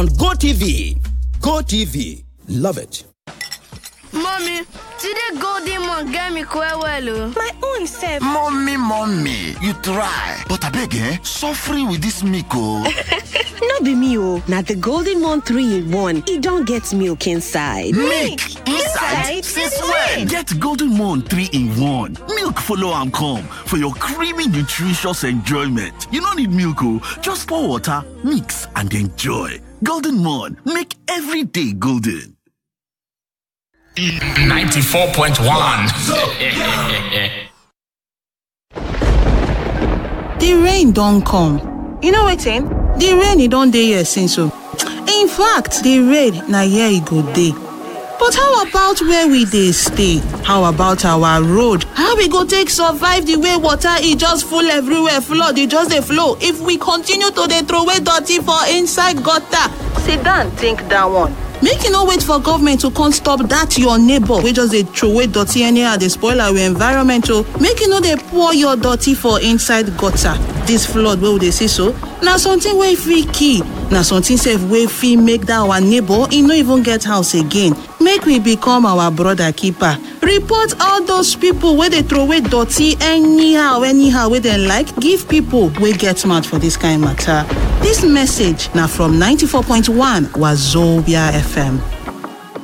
on GoTV. GoTV. Love it. Mommy, today golden one get me well well o. My own self. Mommy, mommy, you try. But abeg eh, suffering with this milk o. no be me o, na the golden one three in one. E don get milk inside. Milk inside? Since when? Get golden one three in one. Milk follow am come for your creamy nutritious enjoyment. You no need milk o, just pour water, mix and enjoy. Golden one, make every day golden. 94.1 The rain don come. You know wetin? The rain e don dey here since o. In fact, the rain na here e go dey. But how about where we dey stay? How about our road? How we go take survive the way water e just full everywhere, flood e just dey flow if we continue to dey throway dirty for inside gutter? Sit down think that one. Make you no wait for government to come stop that your neighbor wey just dey throway dirty anyhow dey spoil our environment o. Make you no dey pour your dirty for inside gutter. This flood wey we dey see so, na something wey fit kill. Na something sef wey fit make that our neighbor e no even get house again. Make we become our brother keeper. Report all those people wey dey throway dirty anyhow anyhow wey dem like give people wey get mouth for this kind matter. Dis message na from 94.1 Wazobia FM.